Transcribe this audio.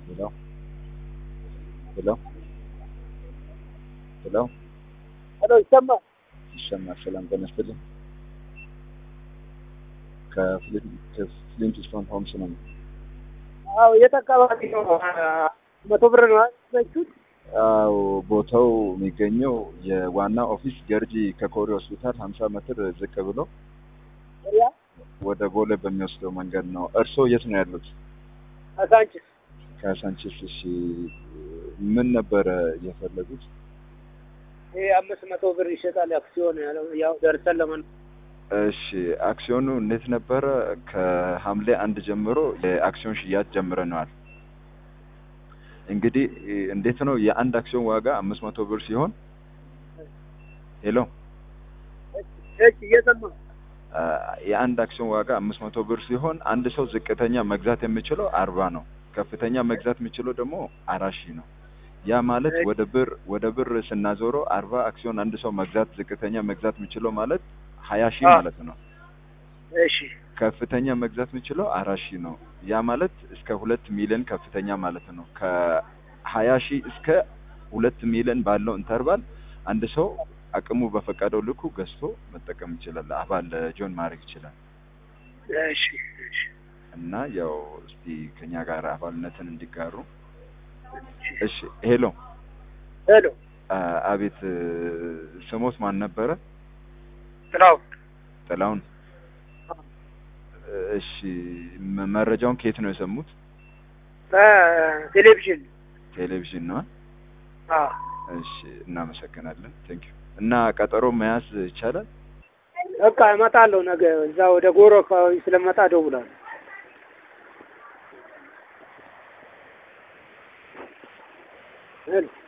ሄሎ ሄሎ ሄሎ ሄሎ ይሰማል? ይሰማል። ሰላም ጤና ይስጥልኝ። ከፍሊንት ስቶን ሆምስ ነው። አዎ የት አካባቢ ነው? መቶ ብር ነው ያዘችሁት? አዎ ቦታው የሚገኘው የዋና ኦፊስ ገርጂ ከኮሪ ሆስፒታል ሀምሳ ሜትር ዝቅ ብሎ ያ ወደ ቦሌ በሚወስደው መንገድ ነው። እርስዎ የት ነው ያሉት? አሳንችስ ከሳንቼስ። እሺ ምን ነበረ የፈለጉት? ይሄ አምስት መቶ ብር ይሸጣል አክሲዮን ያለው ያው ደርሰን ለመን እሺ አክሲዮኑ እንዴት ነበረ? ከሐምሌ አንድ ጀምሮ የአክሲዮን ሽያጭ ጀምረነዋል። እንግዲህ እንዴት ነው የአንድ አክሲዮን ዋጋ አምስት መቶ ብር ሲሆን ሄሎ እሺ እየሰማ አ፣ የአንድ አክሲዮን ዋጋ አምስት መቶ ብር ሲሆን አንድ ሰው ዝቅተኛ መግዛት የሚችለው አርባ ነው። ከፍተኛ መግዛት የሚችለው ደግሞ አራት ሺህ ነው። ያ ማለት ወደ ብር ወደ ብር ስናዞረው አርባ አክሲዮን አንድ ሰው መግዛት ዝቅተኛ መግዛት የሚችለው ማለት ሀያ ሺህ አ። ማለት ነው። እሺ ከፍተኛ መግዛት የሚችለው አራት ሺህ ነው። ያ ማለት እስከ ሁለት ሚሊዮን ከፍተኛ ማለት ነው። ከሀያ ሺህ እስከ ሁለት ሚሊዮን ባለው ኢንተርቫል አንድ ሰው አቅሙ በፈቀደው ልኩ ገዝቶ መጠቀም ይችላል። አባል ጆን ማድረግ ይችላል። እሺ እሺ እና ያው እስቲ ከኛ ጋር አባልነትን እንዲጋሩ። እሺ ሄሎ፣ ሄሎ አ፣ አቤት ስሞት ማን ነበረ? ጥላው ጥላውን። እሺ መ- መረጃውን ከየት ነው የሰሙት? ቴሌቪዥን ቴሌቪዥን ነው። አዎ እሺ እናመሰግናለን። ቴንክ ዩ። እና ቀጠሮ መያዝ ይቻላል? በቃ እመጣለሁ ነገ እዛ ወደ ጎሮ አካባቢ ስለመጣ እደውላለሁ። ሄሎ